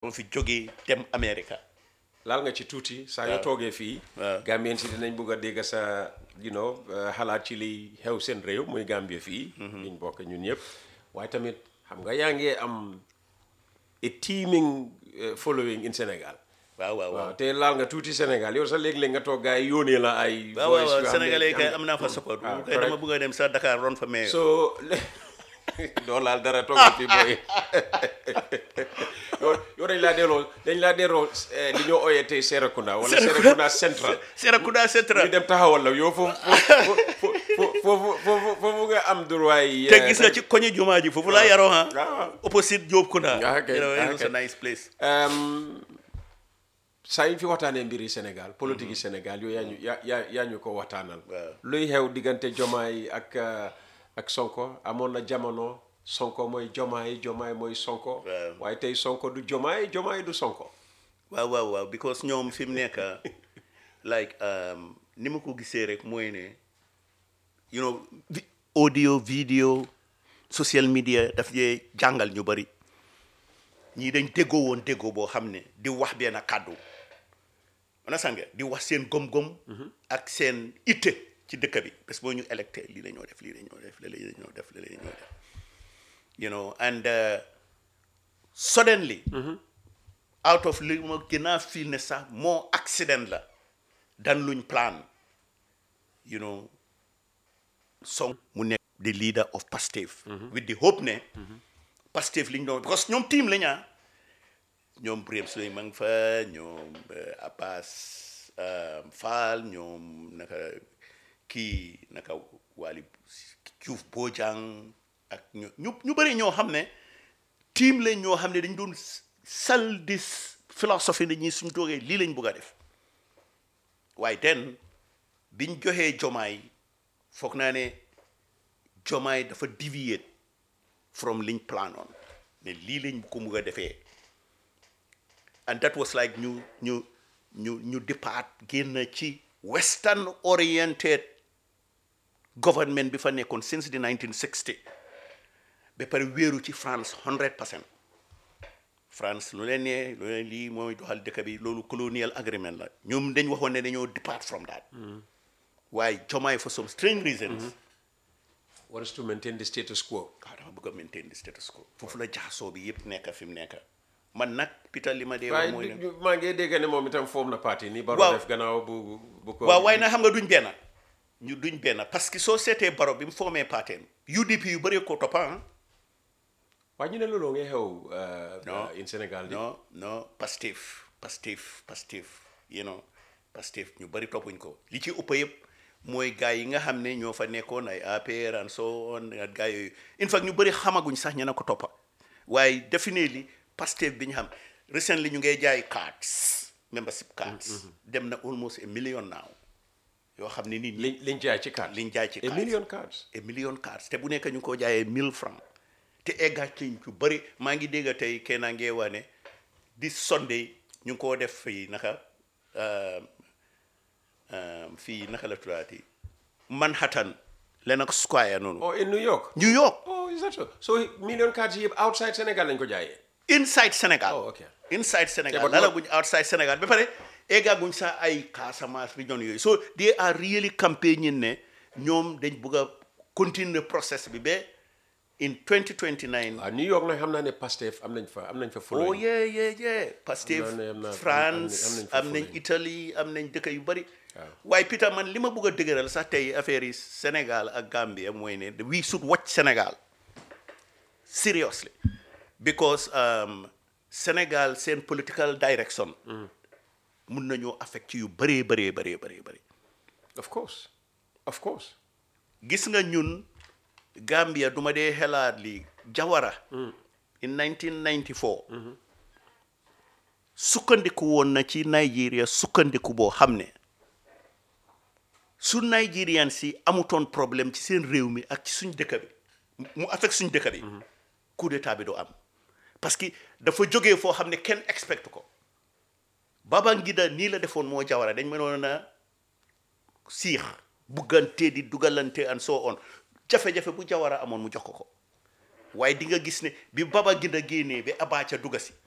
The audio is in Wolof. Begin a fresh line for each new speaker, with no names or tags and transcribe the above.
moo fi jógee dem America
laal nga ci tuuti saa yoo toogee fii
waaw.
Gambien si dinañ bëgg a dégg sa you know uh, xalaat ci liy xew seen réew muy Gambie fii liñ bokk ñun ñëpp waaye tamit xam nga yaa ngi am a teeming uh, following in Sénégal
waaw waaw waaw
waaw te laal nga tuuti Sénégal yow sax léeg-léeg nga toog gars yi yónnee la ay
waaw
voice
waaw
yoo xam ne-
sénégalais kay
xam
am
ne-
naa fa support
waaw,
bu kay dama
correct.
bëgg a dem sa Dakar ron fa mais
so doo laal dara toog fi booy yow yow dañ laa delloo dañ laa delloo eh, li ñoo ooyee tey Serekunda wala Serekunda Central
Serekunda Central
ñu dem taxawal la yow foofu foofu foofu foofu foofu nga am droit
te gis nga ci koñi jumaa ji foofu laa yaroo ha
waaw.
opposite Diop Kunda
Ah, ok,
you know,
ah,
it was a
ok.
nice place
saa yi fi waxtaanee mbiri Sénégal politique yi Sénégal yooyu yaa ñu yaa yaa yaa ñu ko waxtaanal
Waaw.
luy xew diggante Jomaay ak uh, ak Sonko amoon na jamono Sonko mooy Jomaay Jomaay mooy Sonko
Waaw.
waaye tey Sonko du Jomaay Jomaay du Sonko
waaw waaw waaw because ñoom fi mu nekk like um, ni ma ko gisee rek mooy ne you know vi- audio video social media daf dee jàngal ñu bari ñii dañ déggoo woon déggoo boo xam ne di wax benn kàddu ana sànge di wax seen gom-gom ak seen itte ci dëkk bi parce que boo ñu électé lii la ñoo def lii la ñoo def lii la ñoo def lii la ñoo def you know and uh, suddenly out of li ma gën a feel ne sax moo accident la dan luñ plan you know song mu nekk the leader of Pastef with the hope ne Pastef liñ doon because ñoom team la ñaa ñoom Birame Souleye ma ngi fa ñoom eh, Abbas eh, Fall ñoom naka kii naka Waly Diouf Bojang ak ñu ñu ñu bëri ñoo xam ne team lañ ñoo xam ne dañ doon sal dis philosophie ne ñi suñ toogee lii lañ bëgg a def waaye den biñ joxee jomaay foog naa ne jomaay dafa deviate from liñ plan on ne lii lañ ko bëgg a defee and that was like ñu ñu ñu ñu départ génn ci western oriented government bi fa nekkoon since the 1960 ba pare wéeru ci France 100 percent France lu leen nee lu leen lii mooy doxal dëkk bi loolu colonial agreement la ñoom dañ waxoon ne dañoo depart from that waaye Jomaay for some strange reasons
what is to maintain the status quo
waaw dafa bëgg a maintain the status quo foofu la jaxasoo bi yëpp nekk fi mu nekk man nag Peter li ma dee wax
waaye
mooy ne
du- maa ngi dégg ne moom itam foom na parti ni Barrow
Waaw.
def gannaaw bu bu ko
waaw waaye nag xam nga duñ benn ñu duñ benn parce que soo seetee Barrow bi mu formé parteem UDP yu bëree ko toppa ah
waaye ñu ne loolu ngay xew uh,
Non.
uh, in Sénégal di
non non Pastef Pastef Pastef you know Pastef ñu bëri toppuñ ko li ci ëpp yëpp mooy gars yi nga xam ne ñoo fa nekkoon ay APR and so on ak gars yooyu in fact ñu bëri xamaguñ sax ñu ne ko toppa waaye definitely Pastef bi ñu xam recently ñu ngay jaay cards membership cards dem na almost a million now yoo xam ne nit ñi
liñ liñ jaay ci carte
liñ jaay ci
a
cards.
million cards
a million cards te bu nekk ñu ngi ko jaayee 1000 francs te eggaat ci ñu bëri maa ngi dégg tey kenn a ngee wane this Sunday ñu ngi koo def fii naka um, um, fii naka la tuddaati Manhattan Lenox Square noonu
oh in New York
New York
oh is that so so million cards yëpp outside Sénégal lañ ko jaayee
inside Sénégal
Oh, okay.
inside Sénégal
Yeah, but
lala
what-
guñ outside Sénégal ba pare eggaaguñ sax ay Casamance region yooyu so they are really campaigning ne ñoom dañ bëgg a continuer process bi ba in 2029
waaw New York nag xam naa ne Pastef am nañ fa am nañ fa
oh
following
yeah yeah yeah Pastef
Am na- am na-
France
am nañ fa
am nañ
following.
Italie am nañ dëkk yu bari
Waaw.
waaye Peter man li ma bëgg a dëgëral sax tey affaire yi Sénégal ak Gambia mooy ne we should watch Sénégal seriously because um, Sénégal seen political direction mun nañoo affect yu bëree bëree bëree bëree bëri
of course of course
gis nga ñun Gambia duma dee xelaat li Jawara in 1994 sukkandiku woon na ci Nigeria sukkandiku boo xam ne su Nigerian si amutoon problème ci seen réew mi ak ci suñ dëkk bi mu affect suñ dëkk bi coup d'état bi du am parce que dafa jógee foo xam ne kenn expect ko Babangida nii la defoon moo Jawara dañ mënoon a siix buggante di dugalante and so on jafe-jafe bu Jawara amoon mu jox ko ko waaye di nga gis ne bi Babangida génnee ba Abacha dugga si